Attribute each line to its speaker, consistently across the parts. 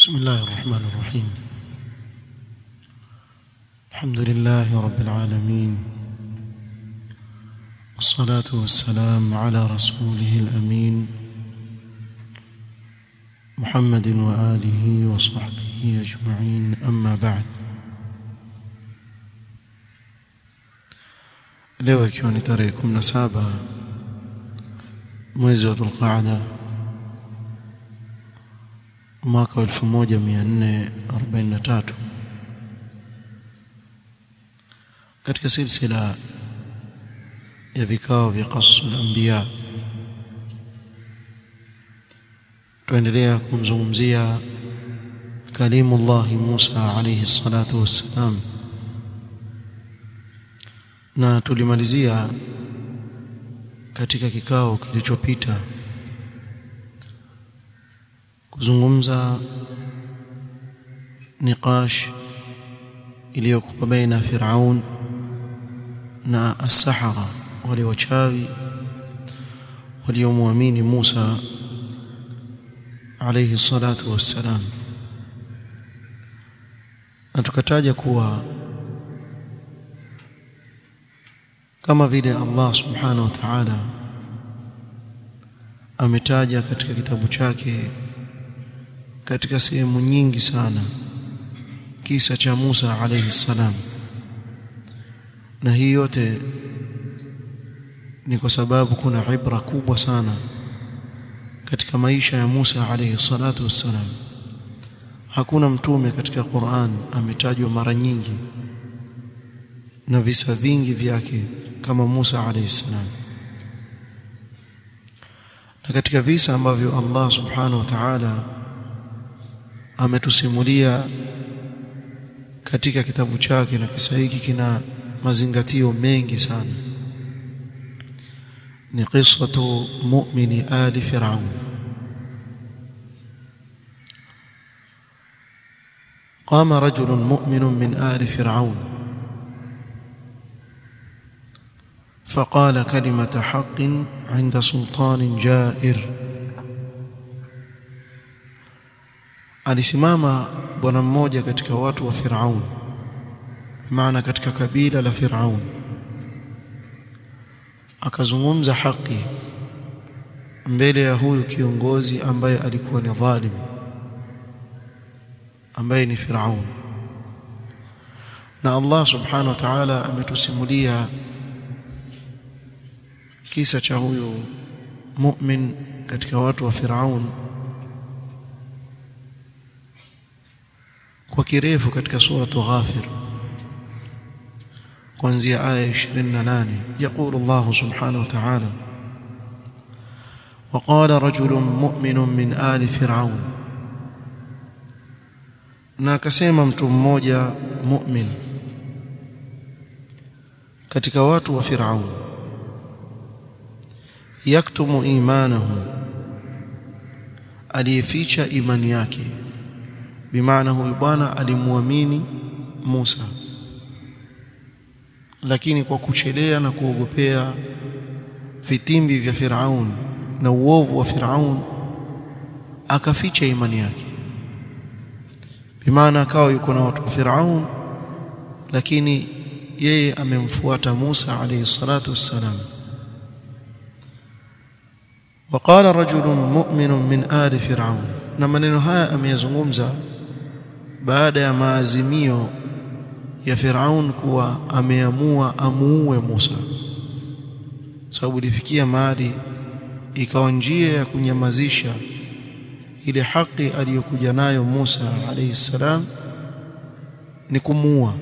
Speaker 1: بسم الله الرحمن الرحيم الحمد لله رب العالمين والصلاة والسلام على رسوله الأمين محمد وآله وصحبه أجمعين أما بعد leo ikiwa ni tarehe 17 mwezi wa Dhulqaada mwaka wa 1443 katika silsila ya vikao vya qasasul anbiya tuendelea kumzungumzia kalimullah Musa alayhi salatu wassalam na tulimalizia katika kikao kilichopita kuzungumza niqash iliyokuwa baina Firaun na as-sahara wale wachawi waliomwamini Musa alayhi salatu wassalam na tukataja kuwa kama vile Allah subhanahu wa ta'ala ametaja katika kitabu chake katika sehemu nyingi sana kisa cha Musa alayhi salam na hii yote ni kwa sababu kuna ibra kubwa sana katika maisha ya Musa alayhi salatu wassalam hakuna mtume katika Qur'an ametajwa mara nyingi na visa vingi vyake kama Musa alayhi salam na katika visa ambavyo Allah subhanahu wa ta'ala ametusimulia katika kitabu chake na kisa hiki kina mazingatio mengi sana ni qisatu mu'mini ali fir'aun قام رجل مؤمن من آل فرعون فقال كلمة حق عند سلطان جائر alisimama bwana mmoja katika watu wa Firaun maana katika kabila la Firaun akazungumza haki mbele ya huyu kiongozi ambaye alikuwa ni dhalim ambaye ni Firaun na Allah subhanahu wa ta'ala ametusimulia kisa cha huyu mu'min katika watu wa Firaun kwa kirefu katika suratu Ghafir kuanzia aya 28 يقول الله سبحانه وتعالى وقال رجل مؤمن من آل فرعون na akasema mtu mmoja mu'min katika watu wa Firaun yaktumu imanahu aliyeficha imani yake bimaana huyu bwana alimwamini Musa lakini kwa kuchelea na kuogopea vitimbi vya Firaun na uovu wa Firaun akaficha imani yake bimaana akawa yuko na watu wa Firaun lakini yeye amemfuata Musa alayhi salatu wassalam وقال رجل مؤمن من آل فرعون na maneno haya ameyazungumza baada ya maazimio ya Firaun kuwa ameamua amuue Musa sababu ilifikia mahali ikawa njia ya kunyamazisha ile haki aliyokuja nayo Musa alayhi salam ni kumuua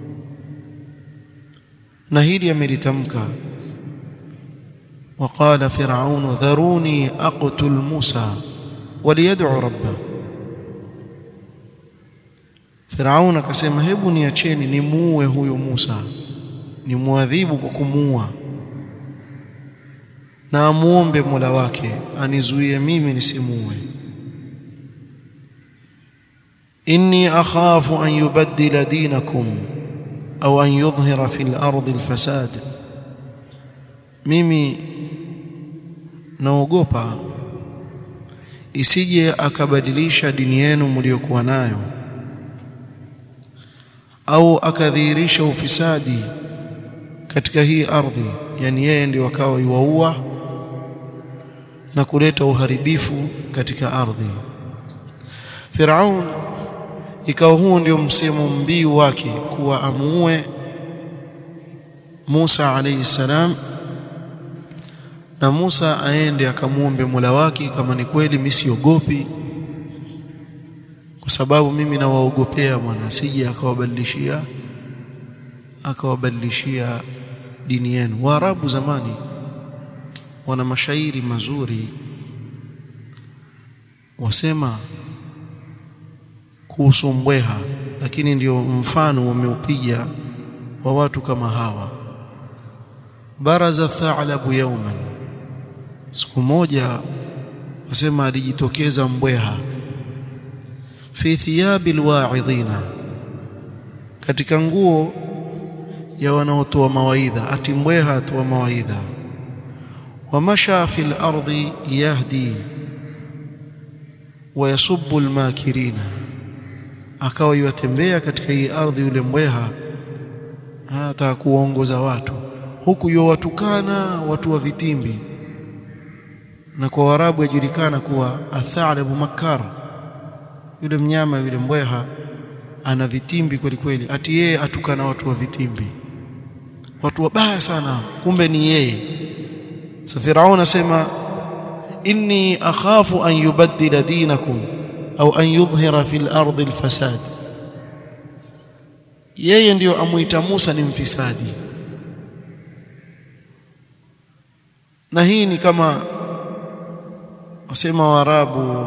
Speaker 1: na hili amelitamka وقال فرعون ذروني أقتل موسى وليدعو ربه Firaun akasema hebu niacheni nimuue huyo Musa nimuadhibu kwa kumuua na amuombe Mola wake anizuie mimi nisimuue inni akhafu an yubaddila dinakum au an yudhhira fil ardi alfasad mimi naogopa isije akabadilisha dini yenu mliokuwa nayo au akadhihirisha ufisadi katika hii ardhi yani yeye ndio akawa yuwaua na kuleta uharibifu katika ardhi Firaun ikawa huo ndio msemo mbiu wake kuwa amuue Musa alayhi salam na Musa aende akamuombe Mola wake kama ni kweli mimi siogopi kwa sababu mimi nawaogopea bwana sije akawabadilishia akawabadilishia dini yenu Waarabu zamani wana mashairi mazuri wasema kuhusu mbweha lakini ndio mfano wameupiga wa watu kama hawa baraza tha'labu yawman siku moja wasema alijitokeza mbweha fi thiyabil wa'idhina katika nguo ya wanaotoa mawaidha ati mbweha atoa mawaidha wamasha fil ardi yahdi wayasubbu almakirina akawa yatembea katika hii ardhi yule mbweha hata kuongoza watu huku yowatukana watu wa vitimbi na kwa warabu yajulikana kuwa athalabu makar yule mnyama yule mbweha ana vitimbi kweli kweli ati yeye atukana watu wa vitimbi watu wabaya sana kumbe ni yeye sa Firaun asema inni akhafu an yubaddila dinakum au an yudhhira fil ardi alfasad yeye ndiyo amuita Musa ni mfisadi na hii ni kama wasema Waarabu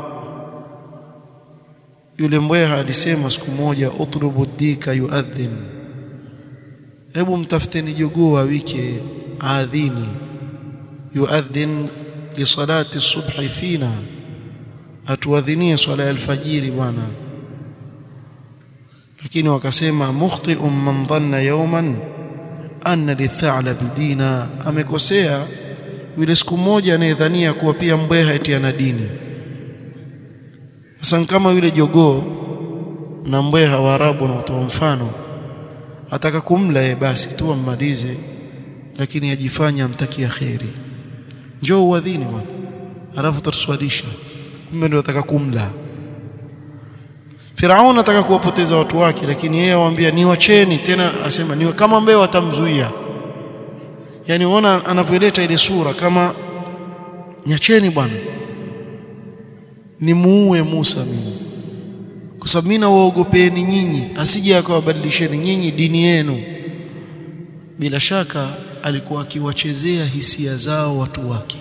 Speaker 1: yule mbweha alisema siku moja utlubu dika yuadhin hebu mtafuteni jogoo wike adhini yuadhin li salati subhi fina atuadhinie swala ya alfajiri bwana lakini wakasema mukhti'un man dhanna yawman anna lithalab dina amekosea yule siku moja anayedhania kuwa pia mbweha eti ana dini sasa kama yule jogoo na mbweha wa Arabu na mfano ataka kumla ye basi tu ammalize lakini ajifanya amtakia kheri njoo uadhini bwana alafu tutaswalisha kumbe ndio ataka kumla Firaun ataka kuwapoteza watu wake lakini yeye awaambia niwacheni tena asema niwe kama mbeo watamzuia yani unaona anavyoleta ile sura kama nyacheni bwana nimuue Musa mimi kwa sababu mimi nawaogopeni nyinyi asije akawabadilisheni nyinyi dini yenu bila shaka alikuwa akiwachezea hisia zao watu wake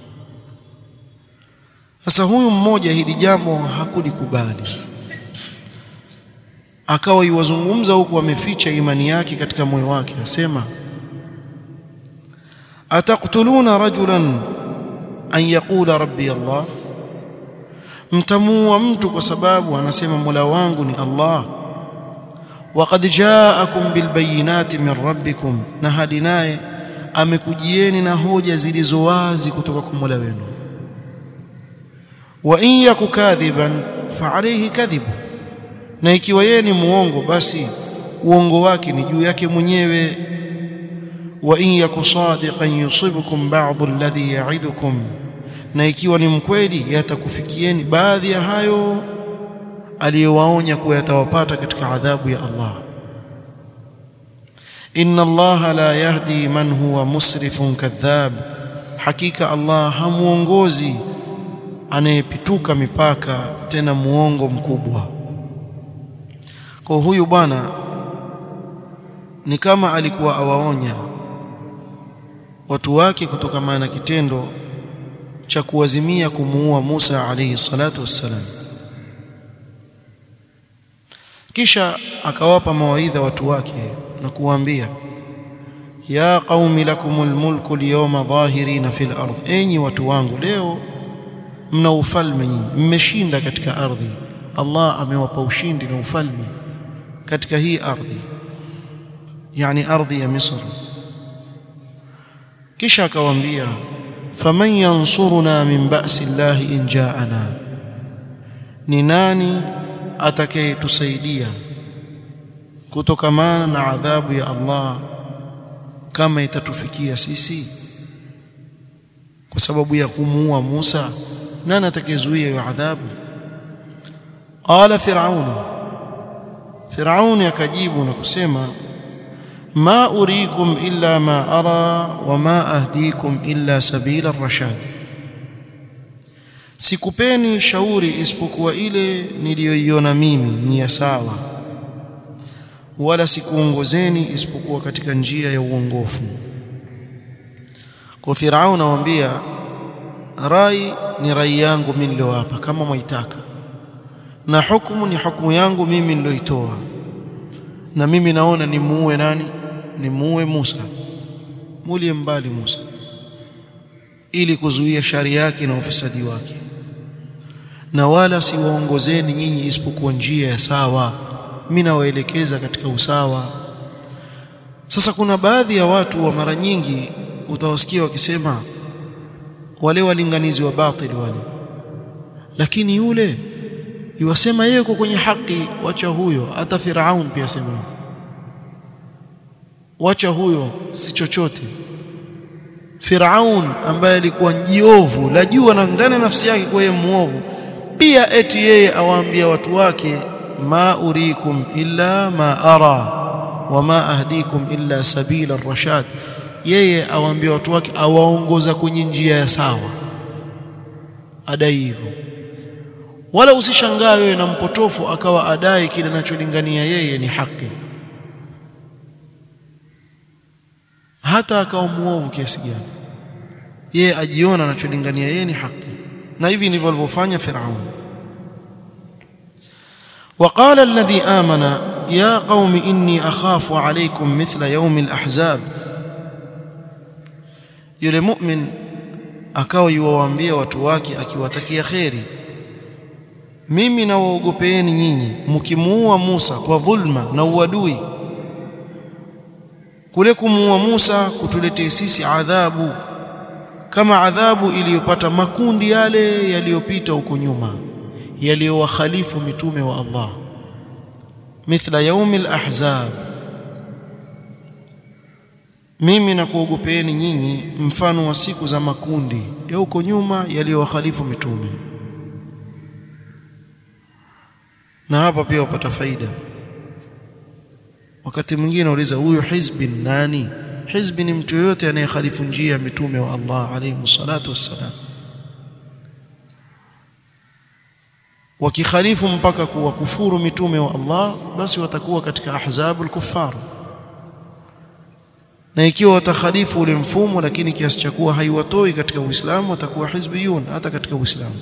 Speaker 1: sasa huyu mmoja hili jambo hakulikubali akawa iwazungumza huku ameficha imani yake katika moyo wake asema ataqtuluna rajulan an yaqula rabbi Allah mtamuua mtu kwa sababu anasema Mola wangu ni Allah waqad ja'akum bilbayinati min rabbikum na hadi naye amekujieni na hoja zilizo wazi kutoka kwa Mola wenu wa in yaku kadhiban fa alayhi kadhibu na ikiwa yeye ni muongo basi uongo wake ni juu yake mwenyewe wa in yaku sadiqan yusibukum ba'dhu alladhi ya'idukum na ikiwa ni mkweli yatakufikieni baadhi ya hayo aliyowaonya kuwa yatawapata katika adhabu ya Allah inna Allah la yahdi man huwa musrifun kadhab hakika Allah hamuongozi anayepituka mipaka tena muongo mkubwa kwa huyu bwana ni kama alikuwa awaonya watu wake kutokana na kitendo cha kuwazimia kumuua Musa alayhi salatu wassalam kisha akawapa mawaidha watu wake na kuwaambia ya qaumi lakumul mulku alyawma dhahirina fil ardh enyi watu wangu leo mna ufalme nyinyi mmeshinda katika ardhi Allah amewapa ushindi na ufalme katika hii ardhi yani ardhi ya Misri kisha akawaambia faman yansuruna min ba'si Allah in ja'ana ni nani atakayetusaidia kutokamana na adhabu ya Allah kama itatufikia sisi kwa sababu ya kumuua Musa nani atakayezuia hiyo adhabu qala fir'aun fir'aun akajibu na kusema ma uriikum illa ma ara wa ma ahdikum illa sabila ar-rashad sikupeni shauri isipokuwa ile niliyoiona mimi ni ya sawa wala sikuongozeni isipokuwa katika njia ya uongofu kwa Firaun anawaambia rai ni rai yangu mimi niliyowapa kama mwaitaka na hukumu ni hukumu yangu mimi niliyoitoa na mimi naona nimuue nani nimuue Musa mulie mbali Musa ili kuzuia shari yake na ufisadi wake na wala siwaongozeni nyinyi isipokuwa njia ya sawa mimi nawaelekeza katika usawa sasa kuna baadhi ya watu wa mara nyingi utawasikia wakisema wale walinganizi wa batili wale lakini yule iwasema yeye yuko kwenye haki wacha huyo hata Firaun pia sema wacha huyo si chochote Firaun ambaye alikuwa jiovu la jua na ndani nafsi yake kwa yeye muovu pia eti yeye awaambia watu wake ma urikum illa ma ara wa ma ahdikum illa sabila ar-rashad yeye awaambia watu wake awaongoza kwenye njia ya sawa adai hivyo wala usishangae wewe na mpotofu akawa adai kile anacholingania yeye ni haki hata akawa muovu kiasi gani yeye ajiona anacholingania yeye ni haki na hivi ndivyo alivyofanya Firaun وقال الذي آمن يا قوم إني أخاف عليكم مثل يوم الأحزاب yule mu'min akawa yuwaambia watu wake akiwatakia kheri mimi nawaogopeeni nyinyi mkimuua Musa kwa dhulma na uadui kule kumuua Musa kutuletea sisi adhabu kama adhabu iliyopata makundi yale yaliyopita huko nyuma yaliyowakhalifu mitume wa Allah mithla yaumil ahzab mimi nakuogopeeni nyinyi mfano wa siku za makundi ya huko nyuma yaliyowakhalifu mitume na hapa pia wapata faida wakati mwingine uliza huyu hizbi nani hizbi ni mtu yote anayekhalifu njia ya mitume wa Allah alayhi salatu wassalam wakikhalifu mpaka kuwa kufuru mitume wa Allah basi watakuwa katika ahzabul kuffar na ikiwa watakhalifu ule mfumo lakini kiasi cha kuwa haiwatoi katika Uislamu watakuwa hizbiyun hata katika Uislamu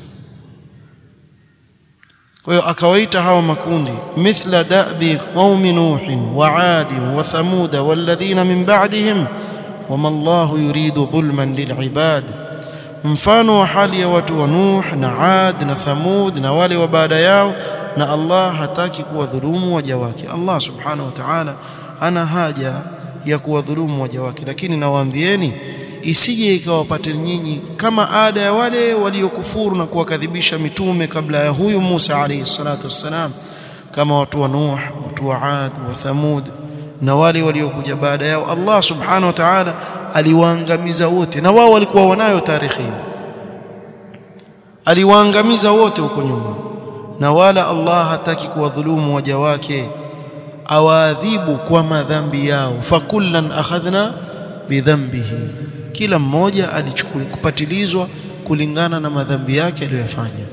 Speaker 1: kwa hiyo akawaita hawa makundi mithla da'bi qaumi nuh wa 'ad wa thamud walladhina min ba'dihim wama Allahu yuridu dhulman lil'ibad mfano wa hali ya watu wa Nuh na 'Ad na Thamud na wale wa baada yao na Allah hataki kuwadhulumu waja wake Allah subhanahu wa ta'ala ana haja ya kuwadhulumu waja wake lakini nawaambieni isije ikawapate nyinyi kama ada ya wale waliokufuru na kuwakadhibisha mitume kabla ya huyu Musa alayhi salatu wassalam kama watu wa Nuh watu wa 'Ad wa Thamud na wale waliokuja baada yao Allah subhanahu wa ta'ala aliwaangamiza wote na wao walikuwa wanayo tarehe aliwaangamiza wote huko nyuma na wala Allah hataki kuwadhulumu waja wake awaadhibu kwa madhambi yao fakullan akhadhna bidhambihi kila mmoja alichukuliwa kupatilizwa kulingana na madhambi yake aliyofanya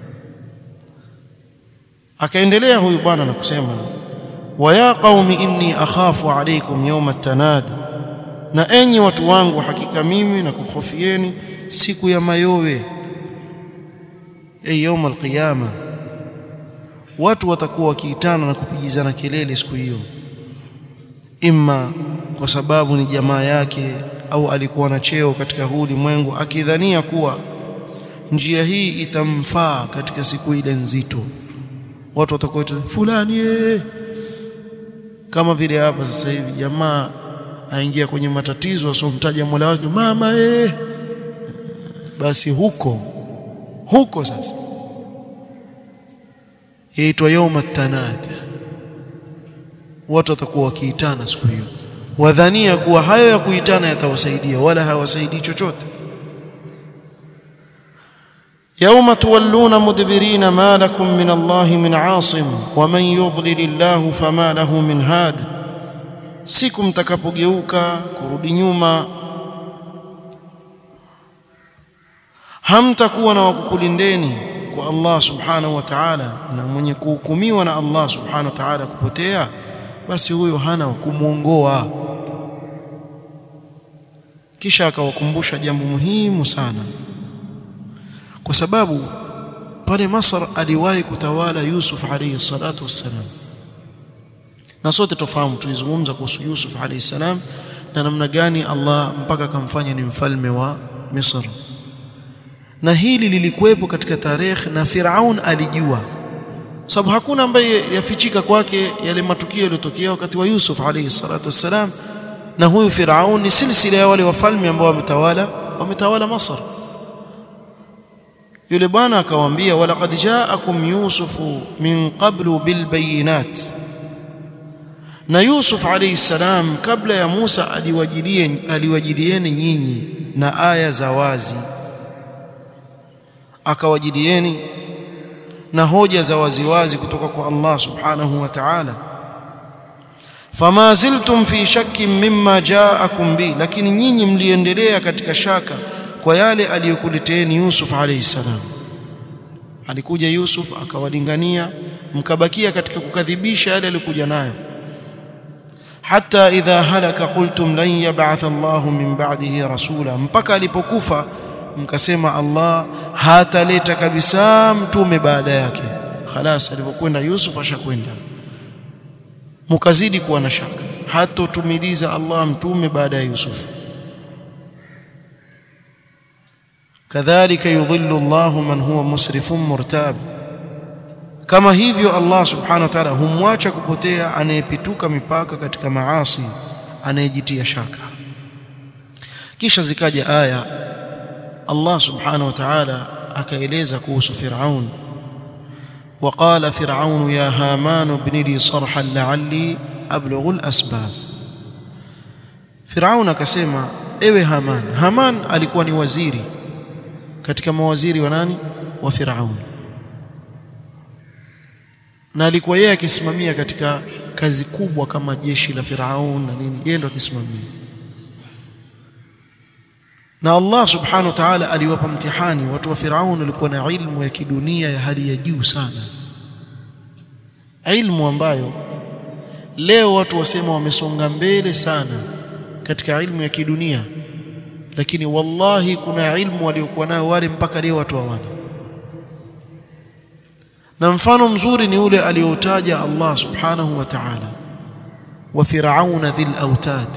Speaker 1: akaendelea huyu bwana na kusema wa ya qaumi inni akhafu alaykum yawm at-tanad na enyi watu wangu hakika mimi na kuhofieni siku ya mayowe ay yawm al-qiyama watu watakuwa wakiitana na kupigizana kelele siku hiyo imma kwa sababu ni jamaa yake au alikuwa na cheo katika huu ulimwengu akidhania kuwa njia hii itamfaa katika siku ile nzito watu watakuwa fulani ee kama vile hapa sasa hivi jamaa aingia kwenye matatizo asomtaja Mola wake mama eh, basi huko huko sasa yaitwa yauma tanad watu watakuwa wakiitana siku hiyo wadhania kuwa hayo ya kuitana yatawasaidia wala hawasaidii chochote
Speaker 2: يوم تولون مدبرين ما لكم من الله من عاصم ومن يضلل الله فما له من هاد siku mtakapogeuka kurudi nyuma hamtakuwa na wakukulindeni kwa Allah subhanahu wa ta'ala na mwenye kuhukumiwa na Allah subhanahu wa ta'ala kupotea basi huyo hana kumwongoa kisha akawakumbusha jambo muhimu sana kwa sababu pale Masr aliwahi kutawala Yusuf alayhi salatu wassalam na sote tofahamu tulizungumza kuhusu Yusuf alayhi salam na namna gani Allah mpaka akamfanya ni mfalme wa Misri na hili lilikuwepo katika tarehe na Firaun alijua sababu hakuna ambaye yafichika kwake yale matukio yaliyotokea wakati wa Yusuf alayhi salatu wassalam na huyu Firaun ni silsila ya wale wafalme ambao wametawala wametawala Masr yule bwana akawaambia walaqad ja'akum yusufu min qablu bil bayinat na Yusuf alayhi salam kabla ya Musa aliwajilie aliwajilieni nyinyi na aya za wazi akawajilieni na hoja za waziwazi kutoka kwa Allah subhanahu wa ta'ala fama ziltum fi shakkin mimma ja'akum bi lakini nyinyi mliendelea katika shaka kwa yale aliyokuleteeni Yusuf alayhi salam alikuja Yusuf akawalingania mkabakia katika kukadhibisha yale alikuja nayo hata idha halaka qultum lan yab'atha Allahu min ba'dihi rasula mpaka alipokufa mkasema Allah hataleta kabisa mtume baada yake khalas alipokwenda Yusuf ashakwenda mkazidi kuwa na shaka hatotumiliza Allah mtume baada ya Yusuf kadhalika yudhillu Allahu man huwa musrifun murtab kama hivyo Allah subhanahu wa ta'ala humwacha kupotea anayepituka mipaka katika maasi anayejitia shaka kisha zikaja aya Allah subhanahu wa ta'ala akaeleza kuhusu Firaun وقال فرعون يا هامان ابن لي صرحا لعلي أبلغ الأسباب فرعون akasema ewe Haman Haman alikuwa ni waziri katika mawaziri wa nani wa Firaun na alikuwa yeye akisimamia katika kazi kubwa kama jeshi la Firaun na nini yeye ndo akisimamia na Allah subhanahu wa ta'ala aliwapa mtihani watu wa Firaun walikuwa na ilmu ya kidunia ya hali ya juu sana ilmu ambayo leo watu wasema wamesonga mbele sana katika ilmu ya kidunia lakini wallahi kuna ilmu waliokuwa nayo wale mpaka leo watu hawana na mfano mzuri ni ule aliotaja Allah subhanahu wa ta'ala wa fir'auna dhil autad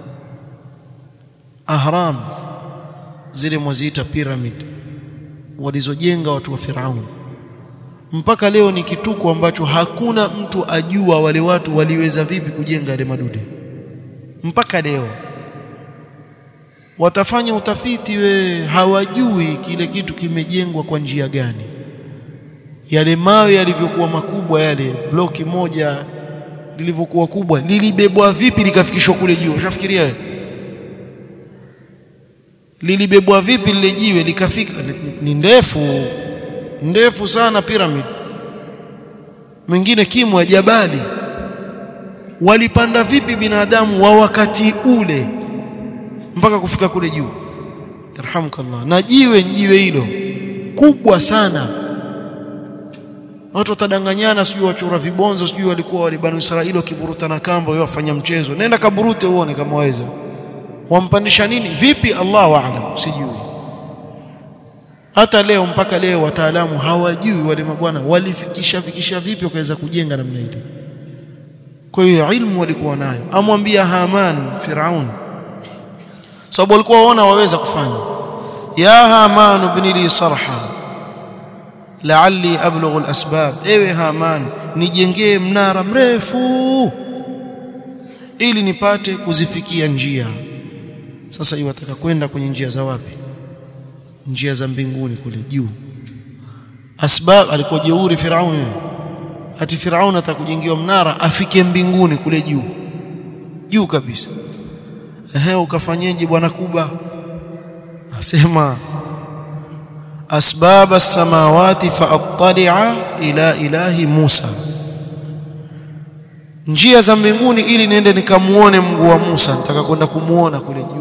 Speaker 2: ahram zile mwaziita pyramid walizojenga watu wa Firaun mpaka leo ni kituko ambacho hakuna mtu ajua wale watu waliweza vipi kujenga yale madude mpaka leo watafanya utafiti we hawajui kile kitu kimejengwa kwa njia gani yale mawe yalivyokuwa makubwa yale bloki moja lilivyokuwa kubwa lilibebwa vipi likafikishwa kule juu ushafikiria wewe lilibebwa vipi lile jiwe likafika ni ndefu ndefu sana pyramid mwingine kimo ya jabali walipanda vipi binadamu wa wakati ule mpaka kufika kule juu yarhamukallah na jiwe jiwe hilo kubwa sana watu watadanganyana sijui wachora vibonzo sijui walikuwa wale banu Israeli wakiburuta na kamba wao wafanya mchezo nenda kaburute uone kama waweza wampandisha nini vipi Allahu aalam sijui hata leo mpaka leo wataalamu hawajui wale mabwana walifikisha fikisha vipi wakaweza kujenga namna ile kwa hiyo ilmu walikuwa nayo amwambia Haman Firaun sababu walikuwa waona waweza kufanya ya Haman ibn li sarha la'alli ablughu al-asbab ewe Haman nijengee mnara mrefu ili nipate kuzifikia njia sasa hiyo wataka kwenda kwenye njia za wapi njia za mbinguni kule juu asbab alikuwa jeuri Firauni ati Firaun atakujengiwa mnara afike mbinguni kule juu juu kabisa ehe ukafanyeje bwana kuba asema asbab as-samawati faattali'a ila ilahi Musa njia za mbinguni ili niende nikamuone Mungu wa Musa nataka kwenda kumuona kule juu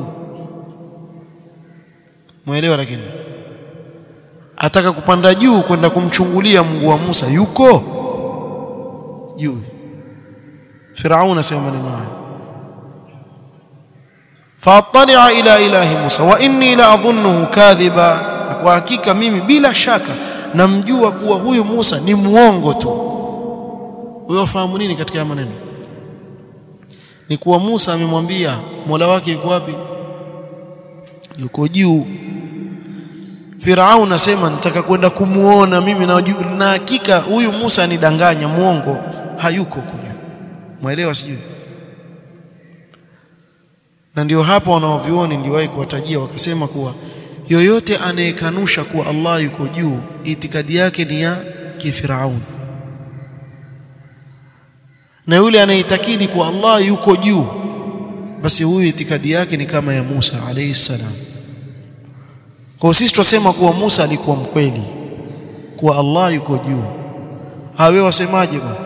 Speaker 2: muelewa lakini ataka kupanda juu kwenda kumchungulia Mungu wa Musa yuko juu Firaun asema maneno haya faattali'a ila ilahi Musa wa inni la adhunnuhu kadhiba kwa hakika mimi bila shaka namjua kuwa huyu Musa ni muongo tu wewe wafahamu nini katika maneno ni kuwa Musa amemwambia Mola wake yuko wapi yuko juu Firaun asema nitaka kwenda kumuona mimi na na hakika huyu Musa anidanganya muongo hayuko kule mwelewa sijui na ndio hapa wanaovioni niliwahi kuwatajia wakasema kuwa yoyote anayekanusha kuwa Allah yuko juu itikadi yake ni ya kifiraun na yule anayeitakidi kuwa Allah yuko juu basi huyu itikadi yake ni kama ya Musa alayhi salam kwa sisi tunasema kuwa Musa alikuwa mkweli kuwa Allah yuko juu hawe wasemaje bwana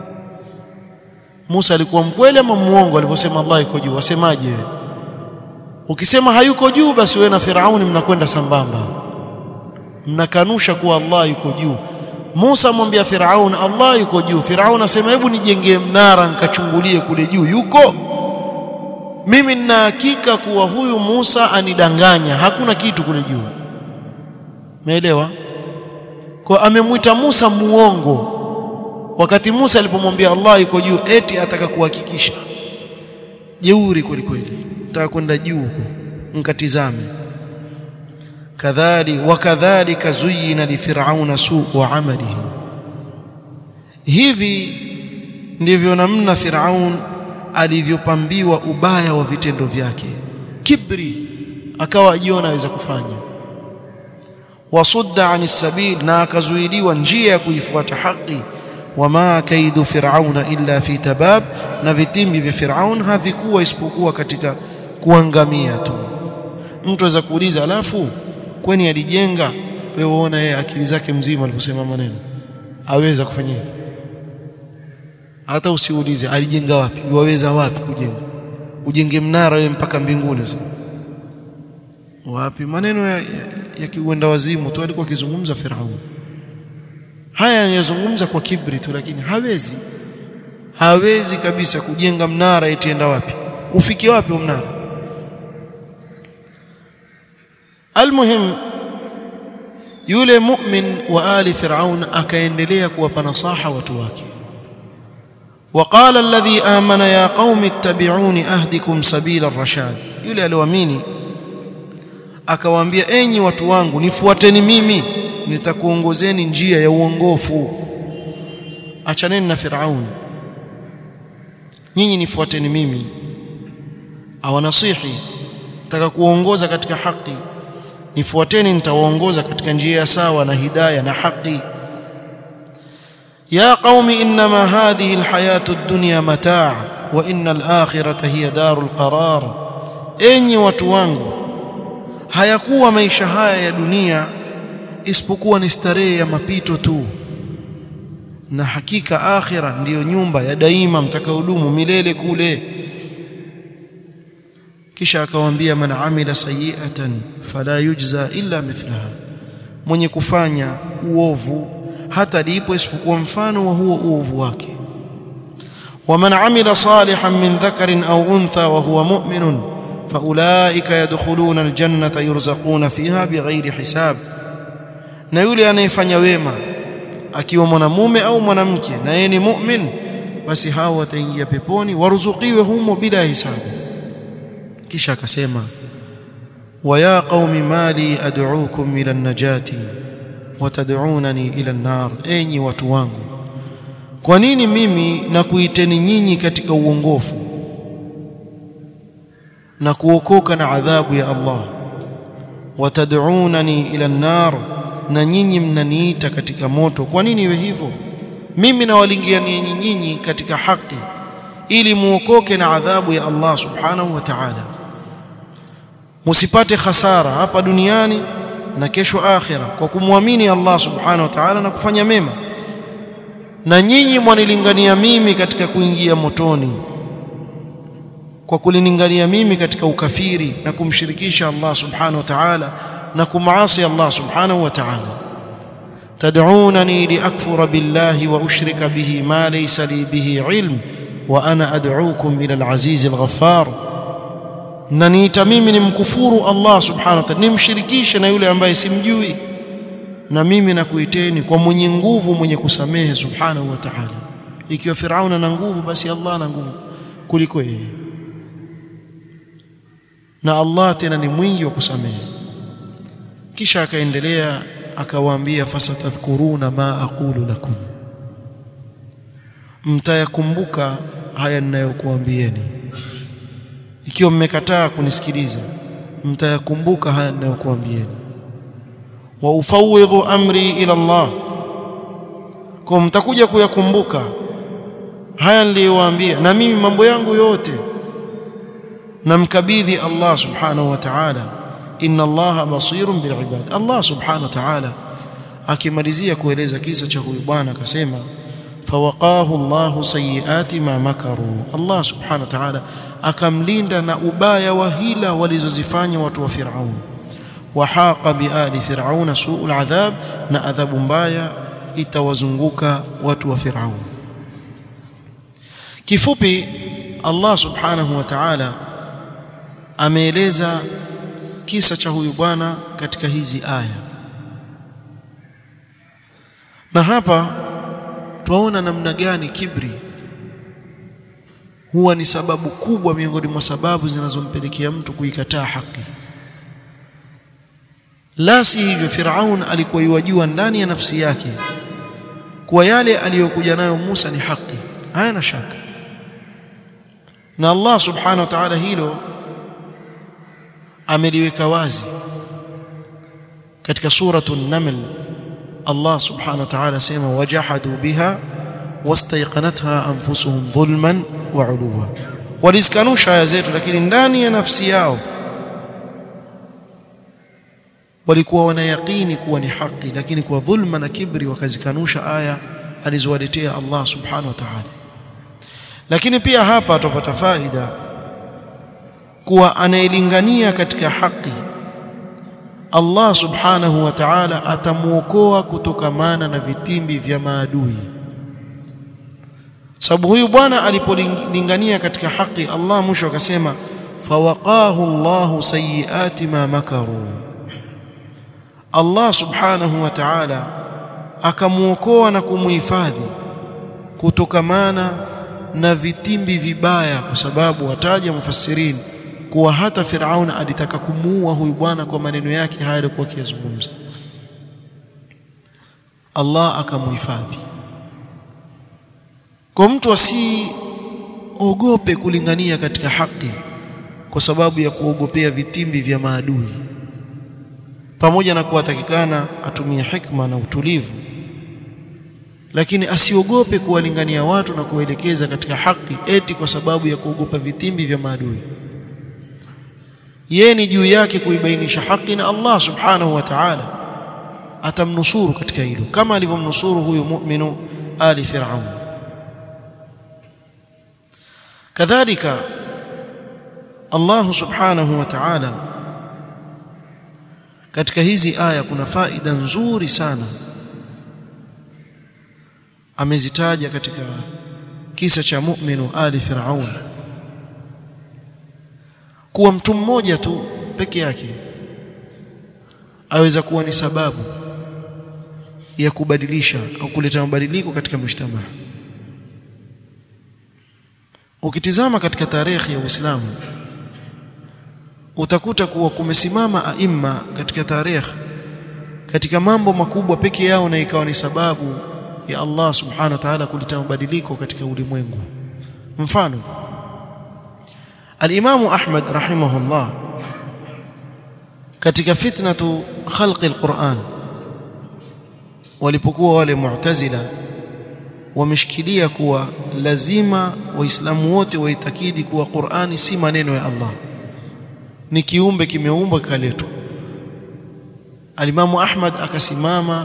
Speaker 2: Musa alikuwa mkweli ama muongo aliposema Allah yuko juu wasemaje wewe ukisema hayuko juu basi wewe na Firauni mnakwenda sambamba mnakanusha kuwa Allah yuko juu Musa amwambia Firaun Allah yuko juu Firaun asema hebu nijengee mnara nikachungulie kule juu yuko mimi nina hakika kuwa huyu Musa anidanganya hakuna kitu kule juu umeelewa kwa amemwita Musa muongo wakati Musa alipomwambia Allah yuko juu eti ataka kuhakikisha jeuri kweli kweli nataka kwenda juu huko mkatizame kadhali wakadhalika zuyina lifirauna suu amalihi hivi ndivyo namna Firaun alivyopambiwa ubaya wa vitendo vyake kibri akawa ajiona aweza kufanya wasudda anis sabil na akazuiliwa njia ya kuifuata haki wama kaidu firauna illa fi tabab na vitimbi vya Firaun havikuwa isipokuwa katika kuangamia tu mtu aweza kuuliza alafu kwani alijenga wewe uona yeye akili zake mzima aliposema maneno aweza kufanya hivyo hata usiulize alijenga wapi waweza wapi kujenga ujenge mnara wewe mpaka mbinguni sasa wapi maneno ya, ya, ya kiuenda wazimu tu alikuwa akizungumza Firaun haya yanazungumza kwa kibri tu lakini hawezi hawezi kabisa kujenga mnara itienda wapi ufike wapi mnara almuhim yule mu'min wa ali fir'aun akaendelea kuwapa nasaha watu wake وقال الذي آمن يا قوم اتبعوني أهدكم سبيل الرشاد yule aliyoamini akawaambia enyi watu wangu nifuateni mimi nitakuongozeni njia ya uongofu achaneni na Firaun nyinyi nifuateni mimi awanasihi nataka kuongoza katika haki nifuateni nitawaongoza katika njia ya sawa na hidayah na haki يا قوم انما هذه الحياه الدنيا متاع وان الاخره هي دار القرار enyi watu wangu hayakuwa maisha haya ya dunia isipokuwa ni starehe ya mapito tu na hakika akhira ndiyo nyumba ya daima mtakaodumu milele kule kisha akawaambia man amila sayi'atan fala yujza illa mithlaha mwenye kufanya uovu hata lipo isipokuwa mfano wa huo uovu wake waman amila salihan min dhakarin au untha wa huwa mu'minun faulaika yadkhuluna aljannata yurzaquna fiha bighairi hisab na yule anayefanya wema akiwa mwanamume au mwanamke na yeye ni mu'min basi hao wataingia peponi waruzukiwe humo bila hisabu kisha akasema wa ya qaumi mali ad'uukum ila an-najati watad'unani ila an-nar enyi watu wangu kwa nini mimi nakuiteni nyinyi katika uongofu na kuokoka na adhabu ya Allah watad'unani ila an-nar na nyinyi mnaniita katika moto kwa nini iwe hivyo mimi nawalingiani nyinyi katika haki ili muokoke na adhabu ya Allah subhanahu wa ta'ala musipate hasara hapa duniani na kesho akhira kwa kumwamini Allah subhanahu wa ta'ala na kufanya mema na nyinyi mwanilingania mimi katika kuingia motoni kwa kulingania mimi katika ukafiri na kumshirikisha Allah subhanahu wa ta'ala na kumaasi Allah subhanahu wa ta'ala تدعونني لأكفر بالله وأشرك به ما ليس لي به علم وأنا أدعوكم إلى العزيز الغفار naniita mimi nimkufuru Allah subhanahu wa ta'ala nimshirikishe na yule ambaye simjui na mimi nakuiteni kwa mwenye nguvu mwenye kusamehe subhanahu wa ta'ala ikiwa Firauna na nguvu basi Allah na nguvu kuliko yeye na Allah tena ni mwingi wa kusamehe kisha akaendelea akawaambia fasatadhkuruna ma aqulu lakum mtayakumbuka haya ninayokuambieni ikiwa mmekataa kunisikiliza mtayakumbuka haya ninayokuambieni wa ufawidhu amri ila Allah kwa mtakuja kuyakumbuka haya niliyowaambia na mimi mambo yangu yote namkabidhi Allah subhanahu wa ta'ala inna Allah basirun bil ibad Allah subhanahu wa ta'ala akimalizia kueleza kisa cha huyu bwana akasema fawaqahu Allah sayiati ma makaru Allah subhanahu wa ta'ala akamlinda na ubaya wa hila walizozifanya watu wa Firaun wahaqa biali firauna suul adhab na adhabu mbaya itawazunguka watu wa Firaun kifupi Allah subhanahu wa ta'ala ameeleza kisa cha huyu bwana katika hizi aya na hapa twaona namna gani kibri huwa ni sababu kubwa miongoni mwa sababu zinazompelekea mtu kuikataa haki la si hivyo Firaun alikuwa yuwajua ndani ya nafsi yake kuwa yale aliyokuja nayo Musa ni haki hayana shaka na Allah subhanahu wa ta'ala hilo ameliweka wazi katika suratu an-naml Allah subhanahu wa ta'ala sema wajahadu biha wastayqanatha anfusuhum dhulman wa uluwa walizkanusha aya zetu lakini ndani ya nafsi yao walikuwa wanayaqini kuwa ni haki lakini kwa dhulma na kibri wakazikanusha aya alizowaletea Allah subhanahu wa ta'ala lakini pia hapa tupata faida kuwa anayelingania katika haki Allah subhanahu wa ta'ala atamuokoa kutokamana na vitimbi vya maadui sababu huyu bwana alipolingania katika haki Allah mwisho akasema fawaqahu Allahu sayiati ma makaru Allah subhanahu wa ta'ala akamuokoa na kumuhifadhi kutokamana na vitimbi vibaya kwa sababu wataja mufassirin kuwa hata Firaun alitaka kumuua huyu bwana kwa maneno yake haya alikuwa akiyazungumza Allah akamuhifadhi kwa mtu asiogope kulingania katika haki kwa sababu ya kuogopea vitimbi vya maadui pamoja na kuwatakikana atumie hikma na utulivu lakini asiogope kuwalingania watu na kuwaelekeza katika haki eti kwa sababu ya kuogopa vitimbi vya maadui yeye ni juu yake kuibainisha haki na Allah subhanahu wa ta'ala atamnusuru katika hilo kama alivyomnusuru huyu mu'minu ali fir'aun kadhalika Allah subhanahu wa ta'ala katika hizi aya kuna faida nzuri sana amezitaja katika kisa cha mu'minu ali fir'aun kuwa mtu mmoja tu peke yake aweza kuwa ni sababu ya kubadilisha au kuleta mabadiliko katika mshtama ukitizama katika tarehe ya Uislamu utakuta kuwa kumesimama aima katika tarehe katika mambo makubwa peke yao na ikawa ni sababu ya Allah subhanahu wa ta'ala kuleta mabadiliko katika ulimwengu mfano الإمام أحمد رحمه الله katika fitnatu khalqi alquran walipokuwa wale mu'tazila wameshikilia kuwa lazima waislamu wote waitakidi kuwa Qur'ani si maneno ya Allah ni kiumbe kimeumbwa kikaletwa Alimamu Ahmad akasimama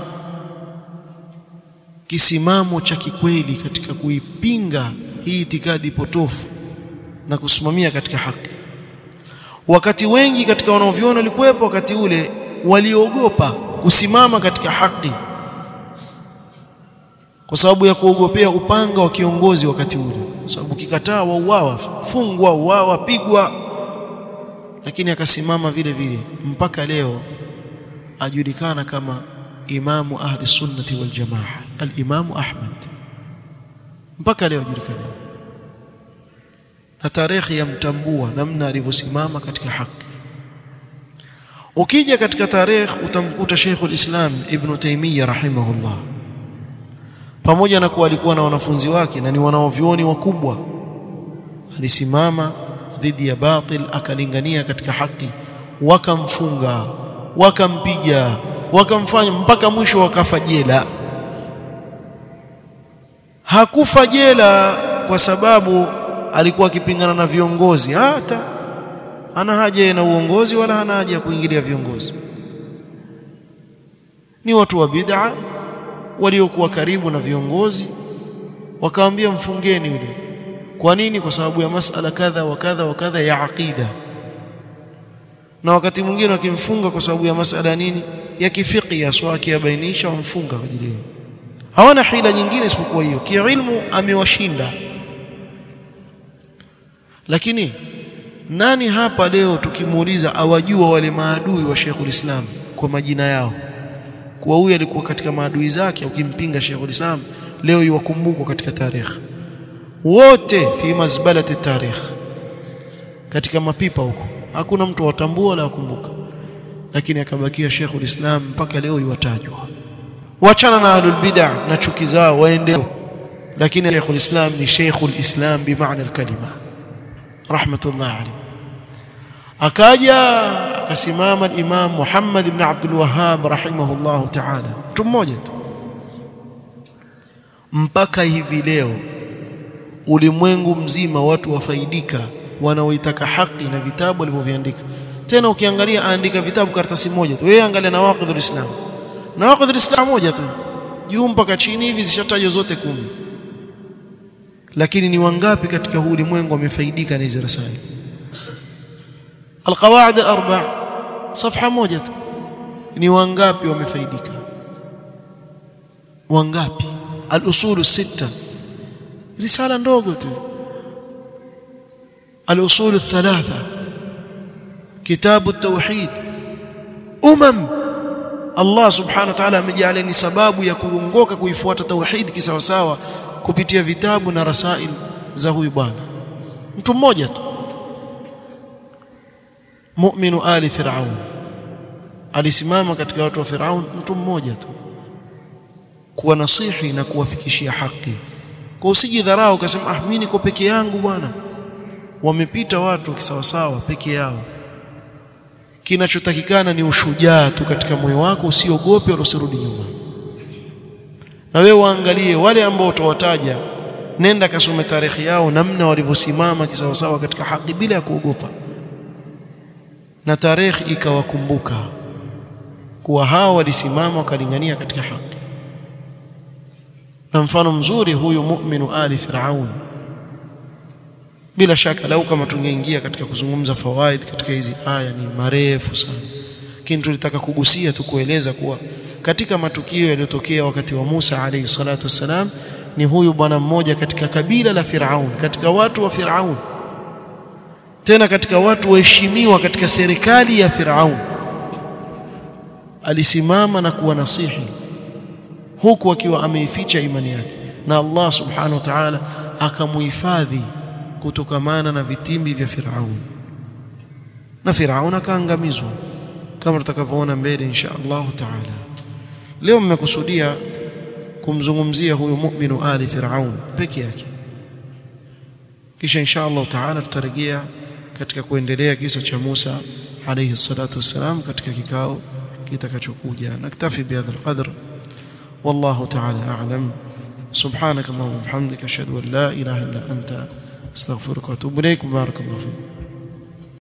Speaker 2: kisimamo cha kikweli katika kuipinga hii itikadi potofu na kusimamia katika haki wakati wengi katika wanaoviona walikuwepo wakati ule waliogopa kusimama katika haki kwa sababu ya kuogopea upanga wa kiongozi wakati ule kwa sababu kikataa wauawa fungwa uawa pigwa lakini akasimama vile vile mpaka leo ajulikana kama imamu ahli sunnati wal jamaa al-imamu Ahmad mpaka leo ajulikana na tarehe yamtambua namna alivyosimama katika haki ukija katika tarehe utamkuta Sheikhul Islam Ibn Taymiyyah rahimahullah pamoja na kuwa alikuwa na wanafunzi wake na ni wanaovyuoni wakubwa alisimama dhidi ya batil akalingania katika haki wakamfunga wakampiga wakamfanya mpaka mwisho wakafa jela hakufa jela kwa sababu alikuwa akipingana na viongozi hata hana haja na uongozi wala hana haja ya kuingilia viongozi ni watu wa bid'a waliokuwa karibu na viongozi wakaambia mfungeni yule kwa nini kwa sababu ya masala kadha wa kadha wa kadha ya aqida na wakati mwingine wakimfunga kwa sababu ya masala nini ya kifiki ya swaki yabainisha wamfunga kwa ajili hawana hila nyingine isipokuwa hiyo kiilmu amewashinda lakini nani hapa leo tukimuuliza awajua wale maadui wa Sheikhul Islam kwa majina yao kuwa huyu alikuwa katika maadui zake ukimpinga Sheikhul Islam leo yuwakumbukwa katika tarehe wote fi mazbalati tarikh katika mapipa huko hakuna mtu watambua wala wakumbuka lakini akabakia Sheikhul Islam mpaka leo yuwatajwa wachana na ahlul bid'ah na chuki zao waende lakini Sheikhul Islam ni Sheikhul Islam bimaana alkalima rahmatullah alayhi akaja akasimama Imam Muhammad ibn Abdul Wahhab rahimahullah ta'ala mtu mmoja tu mpaka hivi leo ulimwengu mzima watu wafaidika wanaoitaka haki na vitabu walivyoviandika tena ukiangalia aandika vitabu karatasi moja tu wewe angalia nawaqidhul islam nawaqidhul islam moja tu juu mpaka chini hivi zishatajwa zote kumi lakini ni wangapi katika huu ulimwengu wamefaidika na hizo rasaili alqawaid alarba safha moja tu ni wangapi wamefaidika wangapi al-usul sita risala ndogo tu al-usul thalatha kitabu at-tauhid umam Allah subhanahu wa ta'ala amejalia ni sababu ya kuongoka kuifuata tauhid kisawasawa kupitia vitabu na rasail za huyu bwana mtu mmoja tu mu'minu ali fir'aun alisimama katika watu wa fir'aun mtu mmoja tu kuwa nasihi na kuwafikishia haki kwa usijidharau ukasema ah mimi niko peke yangu bwana wamepita watu kisawasawa peke yao kinachotakikana ni ushujaa tu katika moyo wako usiogope wala usirudi nyuma na wewe waangalie wale ambao utawataja nenda kasome tarehe yao namna walivyosimama kisawasawa katika haki bila ya kuogopa na tarehe ikawakumbuka kuwa hao walisimama wakalingania katika haki na mfano mzuri huyu mu'minu ali fir'aun bila shaka lau kama tungeingia katika kuzungumza fawaid katika hizi aya ni marefu sana lakini tulitaka kugusia tu kueleza kuwa katika matukio yaliyotokea wakati wa Musa alayhi salatu wassalam ni huyu bwana mmoja katika kabila la Firaun katika watu wa Firaun tena katika watu waheshimiwa katika serikali ya Firaun alisimama na kuwa nasihi huku akiwa ameificha imani yake na Allah subhanahu wa ta'ala akamuhifadhi kutokamana na vitimbi vya Firaun na Firaun akaangamizwa kama tutakavyoona mbele insha Allah ta'ala leo mmekusudia kumzungumzia huyu mu'minu ali Firaun peke yake kisha insha Allah ta'ala tutarejea katika kuendelea kisa cha Musa alayhi salatu wassalam katika kikao kitakachokuja naktafi bihadha alqadr والله تعالى أعلم
Speaker 1: subhanakallahumma wa bihamdika ashhadu an la ilaha illa anta astaghfiruka wa atubu ilaik barakallahu fiik